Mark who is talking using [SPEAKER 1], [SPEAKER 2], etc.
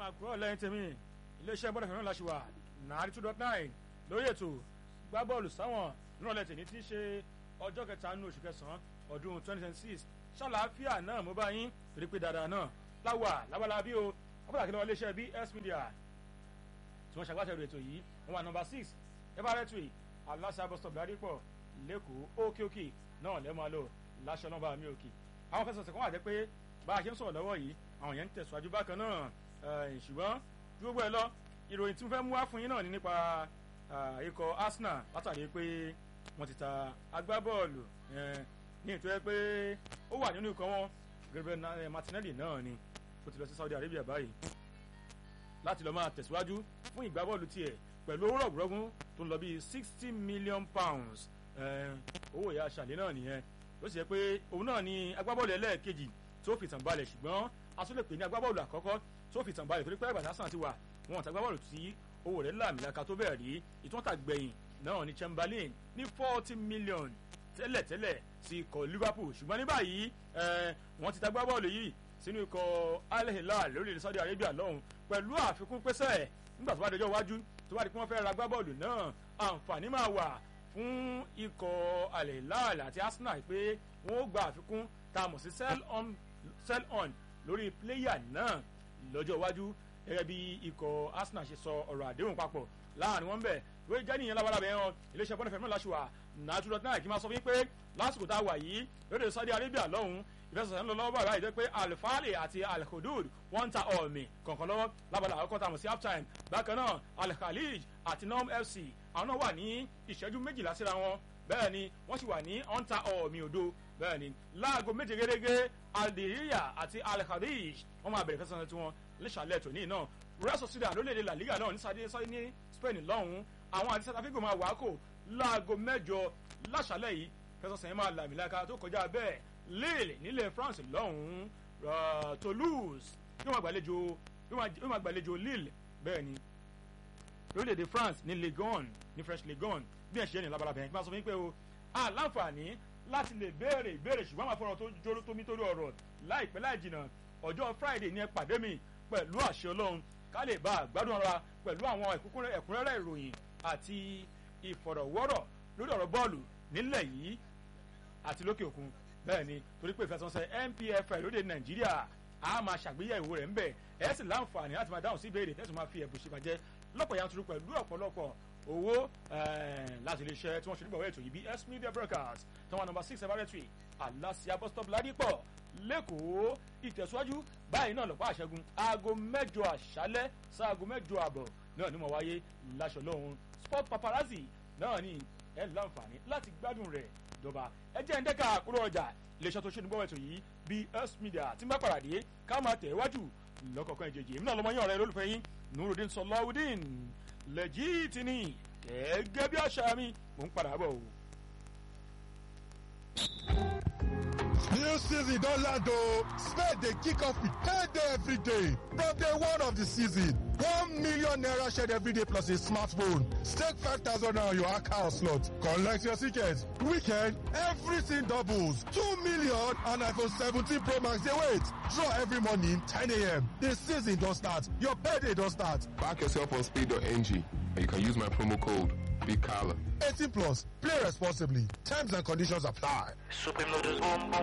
[SPEAKER 1] àkúrọ̀ lẹ́yìn tèmi iléeṣẹ́ bọ́dọ̀ fẹ́ràn láṣìwà nàárí two dot nine lórí ètò gbá bọ́ọ̀lù sáwọn nírọ̀lẹ́ tèmi tí í ṣe ọjọ́ kẹta nínú oṣù kẹsàn-án ọdún twenty twenty six ṣàlàáfíà náà mo bá yín torí pé dáadáa náà láwà lábala bí o wọ́n pàtàkì lọ́wọ́ iléeṣẹ́ BS Media tí wọ́n ṣàgbàṣẹ́rù ètò yìí wọ́n wà nọmba six everettry aláṣà bus stop ládìpọ̀ lẹ́kọ̀ọ́ òkè òkè náà lẹ́ẹ̀ máa lò láṣọ nọmba mi òkè àwọn fẹsẹ̀sẹ̀ kan wà jẹ́ pé bá a ṣe ń sọ̀rọ̀ lọ́wọ́ yìí àwọn yẹn ń tẹ̀síwájú bákan náà ṣùgbọ́n gbogbo ẹ̀ lọ ìròyìn tí mo fẹ́ mú wá fún yín náà ni nípa ikọ̀ Arsenal látàrí pé wọ́n ti ta agbábọ́ọ̀lù ní ìtọ́ pé ó wà nínú ikọ̀ wọn Gabriel Martinelli náà ni ó ti lọ sí Saudi Arabia báyìí láti lọ máa tẹ̀síwájú fún ìgbábọ́ọ̀lù tiẹ̀ pẹ̀lú owó rọ̀gùrọ̀gùn tó ń lọ bíi sixty million pounds owó ìyá aṣàlẹ̀ náà nìyẹn ló sì yẹ pé òun náà ni agbábọ́ọ̀lù ẹlẹ́ẹ̀kejì tó fi tàn balẹ̀ ṣùgbọ́n a tún lè pè ní agbábọ́ọ̀lù àkọ́kọ́ tó fi tàn balẹ̀ torí pé àgbàdo Arsenal ti wà wọn àti agbábọ́ọ̀lù tí owó rẹ̀ làmìlaka tó bẹ̀rẹ̀ rí ìtúntà gbẹ̀yìn náà ní Chamberlain ní forty million tẹ́lẹ̀tẹ́lẹ̀ sí ikọ̀ Liverpool ṣùgbọ́n ní báyìí wọ́n ti ta agbábọ́ọ̀lù yìí sínú ikọ̀ Al Hilal lórílẹ̀ Saudi Arabia lọ́hùn pẹ̀lú àfikún pẹ́sẹ́ nígbà tó bá dọjọ́ iwájú tó bá di pé wọ́n fẹ́ ra agbábọ́ọ̀lù náà àǹfààní máa wà fún ikọ̀ Al Hilal àti Arsenal pé wọ́n ó gba àfikún tá a mọ̀ sí sell on sell on lórí pléyà náà lọ́jọ́ iwájú gẹ́gẹ́ bí ikọ̀ Arsenal ṣe sọ ọ̀rọ̀ àdéhùn papọ̀ láàrin wọn bẹ̀ lórí jẹ́ nìyẹn lábalábẹ́ hàn iléeṣẹ́ bọ́dọ̀ fẹ́mi láṣùwà nàtúrọ̀ náà kí n máa sọ fún yín pé lásìkò tá a wà yìí lóde Saudi Arabia lọ́hùn ìfẹsẹ̀sẹ̀ ń lọ lọ́wọ́ báyìí jẹ́ pé alifali àti alhudud wọ́n ń ta ọ̀mì kọ̀ọ̀kan lọ́wọ́ lábala àkọ́kọ́ tá a mọ̀ sí half time bákan náà alkhalij àti nom fc àwọn náà wà ní ìṣẹ́jú méjìlá síra wọn bẹ́ẹ̀ ni wọ́n sì wà ní ọ̀ǹta ọ̀mì òdo bẹ́ẹ̀ ni láago méje gẹ́gẹ́ aldiriya àti alkhalij wọ́n máa bẹ̀rẹ̀ fẹsẹ̀sẹ̀ tí wọ́n lẹ́sàlẹ̀ tòní náà rẹ́sọ̀ sídà lórílẹ̀‐èdè la liga náà ní sadé sadé ní spain lọ́hùn-ún àwọn àti south africa máa wà kò láago mẹ́jọ láṣàlẹ̀ yìí fẹsẹ̀sẹ̀ yẹn máa làmìlaka tó kọjá bẹ́ẹ̀ Lille nílẹ̀ France lọ́hùn-ún Toulouse yóò máa gbàlejò yóò máa gbàlejò Lille bẹ́ẹ̀ ni lórílẹ̀‐èdè France ní Ligue 1 ní French Ligue 1 bí ẹ̀ ṣe ní labalábẹ́ yẹn kí n máa sọ fún yín pé o àláǹfààní láti lè béèrè ìbéèrè ṣùgbọ́n àwọn afọ́nà tó jóró tómi torí ọ̀rọ̀ láìpẹ́ láì jìnnà ọjọ́ Friday ní ẹ pàdé mi pẹ̀lú àṣẹ Ọlọ́run ká lè bá àgbádùn ara pẹ̀lú àwọn ẹ̀kúnrẹ́rẹ́ ìròyìn àti ìfọ̀rọ̀wọ́rọ̀ lórí ọ̀rọ̀ bọ́ọ̀lù nílẹ̀ yìí àti lókè òkun bẹ́ẹ̀ ni torí pé ìfẹsọ̀nsẹ̀ NPFL lóde Nàìjíríà a máa ṣàgbéyẹ̀wò rẹ̀ ń bẹ̀ ẹ̀ sì láǹfààní láti máa dáhùn sí ìbéèrè tẹ̀sán máa fi ẹ̀bùn ṣèbàjẹ́ lọ́pọ̀ yanturu pẹ̀lú ọ̀pọ̀lọpọ̀ owó láti lè ṣe tí wọ́n ṣe nígbà wẹ́ẹ̀tò yìí bí S Media Broadcast tí wọ́n nọ́mbà six everettry Alasia bus stop Ládìpọ̀ lẹ́kọ̀ọ́ ìtẹ̀síwájú báyìí náà lọ́pọ̀ àṣẹgun aago mẹ́jọ àṣálẹ́ sáago mẹ́jọ àbọ̀ náà ni mo wáyé láṣọ lọ́hún sport paparazzi náà ni ẹ láǹfààní láti gbádùn rẹ̀ dọba ẹ jẹ́ ǹdẹ́ka àkúrò ọjà iléeṣẹ́ tó ṣe ní gbọ́wọ́ ètò yìí BS Media tí ń bá paradé ká máa tẹ̀ wájú lọ́kọ̀ọ̀kan ìjèjì èmi náà lọ́mọ yín ọ̀rẹ́ lólùfẹ́ yín Nurudeen Sọláwùdín lẹ́jìtì ni gẹ́gẹ́ bí àṣà mi mò ń padà bọ̀ o.
[SPEAKER 2] New season don land o. Spain dey kick off with payday every day. From day one of the season, one million naira shared every day plus a smartphone. Stake five thousand naira on your account slot. Collect your ticket. Weekend, everything doubles. Two million and iPhone 17 Pro Max dey wait. Draw every morning 10 a.m. The season don start. Your payday don start.
[SPEAKER 3] Back yourself on speed.ng and you can use my promo code BIGCALLA.
[SPEAKER 2] 18 plus. Play responsibly. Terms and conditions apply.
[SPEAKER 4] Supreme Lotus Boom Boom.